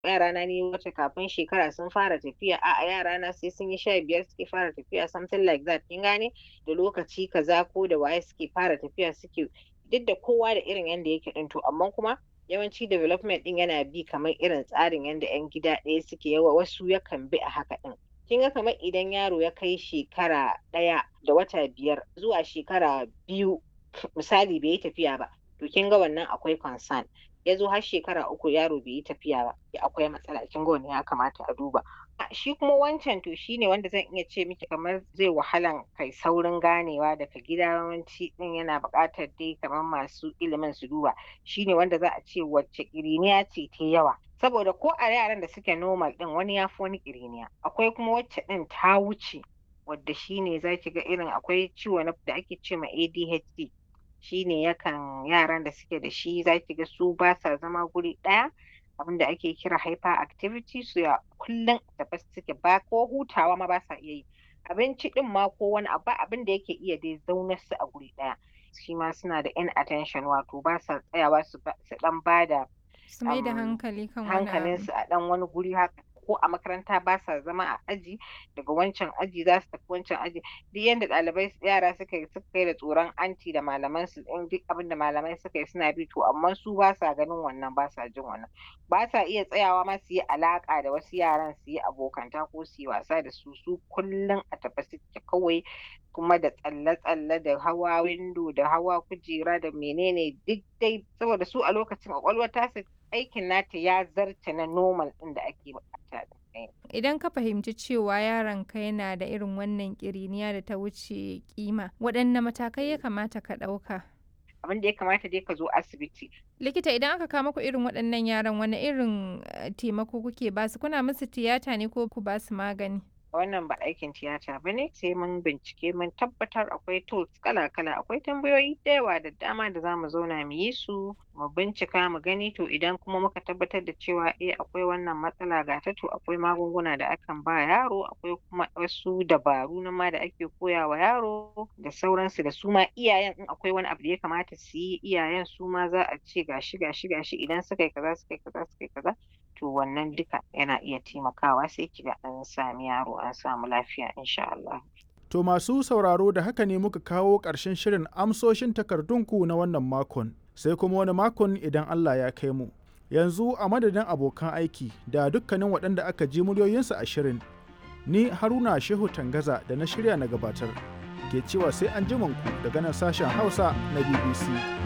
yara na ni wacce kafin shekara sun fara tafiya a yara na sai sun yi sha biyar suke fara tafiya something like that kin gane da lokaci kaza ko da waye suke fara tafiya suke duk da kowa da irin yanda yake din to amma kuma yawanci development din yana bi kamar irin tsarin yanda yan gida ɗaya suke yawa wasu yakan bi a haka din kin ga kamar idan yaro ya kai shekara ɗaya da wata biyar zuwa shekara biyu misali bai yi tafiya ba to kin ga wannan akwai concern ya zo har shekara uku yaro bai yi tafiya ba akwai matsala kin ga wannan ya kamata a duba shi kuma wancan to shine wanda zan iya ce miki kamar zai wahalan kai saurin ganewa daga gida yawanci din yana buƙatar dai kamar masu ilimin su duba shine wanda za a ce wacce ƙiriniya ce ta yawa saboda ko a yaran da suke normal din wani ya fi wani ƙiriniya akwai kuma wacce din ta wuce wadda shine za ki ga irin akwai ciwo da ake ce ma ADHD shine yakan yaran da suke da shi za ki ga su ba sa zama guri ɗaya abin da ake kira hyperactivity su ya kullum da ba suke ba ko hutawa ma ba sa iya yi abinci din ma ko wani abu abin da yake iya dai zaunar su a guri ɗaya shi ma suna da inattention wato ba sa tsayawa su dan ba da su mai da hankali kan wani hankalinsu a dan wani guri haka ko a makaranta ba sa zama a aji daga wancan aji za su tafi wancan aji duk yanda ɗalibai yara suka yi suka yi da tsoron anti da malaman su in duk abin da malamai suka yi suna bi to amma su ba sa ganin wannan ba sa jin wannan ba sa iya tsayawa ma su yi alaka da wasu yaran su yi abokanta ko su yi wasa da su su kullum a tafi suke kawai kuma da tsalle-tsalle da hawa windo da hawa kujera da menene duk dai saboda su a lokacin kwakwalwar tasu aikin nata ya zarta na normal ɗin da ake bukata Idan ka fahimci cewa yaronka yana da irin wannan ƙiriniya da ta wuce kima, waɗanne matakai ya kamata ka ɗauka? Abin da ya kamata dai ka zo asibiti. Likita idan aka kama ku irin waɗannan yaran wani irin taimako kuke basu kuna musu tiyata ne ko ku basu magani? wannan ba aikin tiyata ba ne sai mun bincike mun tabbatar akwai tools kala-kala akwai tambayoyi da yawa da dama da za mu zauna mu yi su mu bincika mu gani to idan kuma muka tabbatar da cewa eh akwai wannan matsala ga ta to akwai magunguna da akan ba yaro akwai kuma wasu dabaru na ma da ake koya wa yaro da sauransu da su ma iyayen in akwai wani abu da ya kamata su yi iyayen su ma za a ce gashi gashi gashi idan suka yi kaza suka yi kaza suka yi kaza to wannan duka yana iya taimakawa sai kiga an sami yaro an samu lafiya insha Allah. To masu sauraro da haka ne muka kawo ƙarshen shirin amsoshin takardunku na wannan makon sai kuma wani makon idan Allah ya kai mu. Yanzu a madadin abokan aiki da dukkanin waɗanda aka ji muryoyinsu a shirin. Ni Haruna Shehu Tangaza da na shirya na gabatar. Ke cewa sai an ku daga nan sashen Hausa na BBC.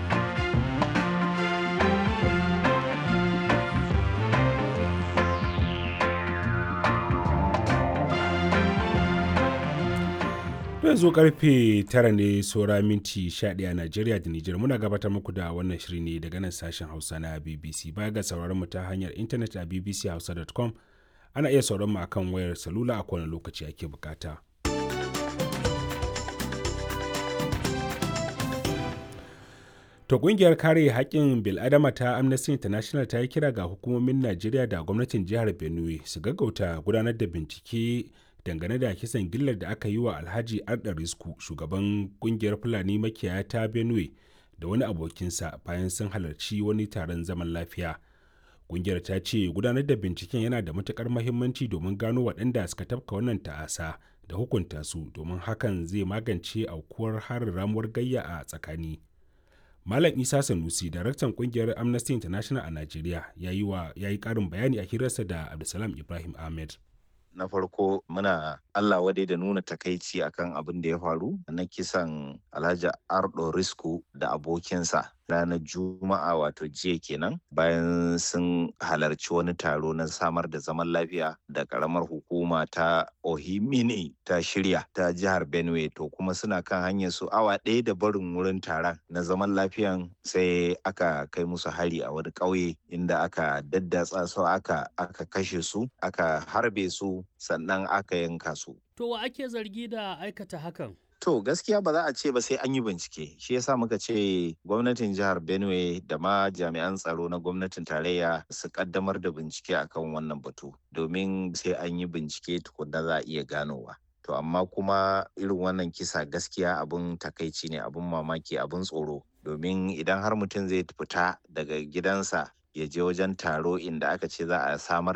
yanzu karfe tara ne saura minti 11 a Najeriya da Nijar muna gabatar muku da wannan shiri ne daga nan sashen Hausa na BBC baya ga sauraron mu ta hanyar intanet a bbchausa.com ana iya sauran mu akan wayar salula a kowane lokaci ake bukata. To kungiyar kare haƙƙin bil'adama ta Amnesty International ta yi kira ga hukumomin Najeriya da gwamnatin jihar Benue su gaggauta gudanar da bincike dangane da kisan gillar da aka yi wa alhaji arda risku shugaban kungiyar fulani makiyaya ta benue da wani abokinsa bayan sun halarci wani taron zaman lafiya kungiyar ta ce gudanar da binciken yana da matukar mahimmanci domin gano waɗanda suka tafka wannan ta'asa da hukunta su domin hakan zai magance aukuwar harin ramuwar gayya a tsakani malam isa sanusi daraktan kungiyar amnesty international a najeriya ya yi ƙarin bayani a hirarsa da abdulsalam ibrahim ahmed na farko muna Allah wadai da nuna takaici akan abin da ya faru na kisan Alhaji Ardo Risku da abokinsa ranar Juma'a wato jiya kenan bayan sun halarci wani taro na samar da zaman lafiya da karamar hukuma ta Ohimini ta shirya ta jihar Benue to kuma suna kan hanyar su awa ɗaya da barin wurin taron na zaman lafiyan sai aka kai musu hari a wani ƙauye inda aka daddatsa su aka aka kashe su aka harbe su sannan aka yanka su. To wa ake zargi da aikata hakan? To gaskiya ba za a ce ba sai an yi bincike. Shi yasa muka ce gwamnatin jihar Benue da ma jami'an tsaro na gwamnatin tarayya su kaddamar da bincike akan wannan batu domin sai an yi bincike tukunna za a iya ganowa. To amma kuma irin wannan kisa gaskiya abun takaici ne abun mamaki abun tsoro domin idan har mutum zai fita daga gidansa ya je wajen taro inda aka ce za a samar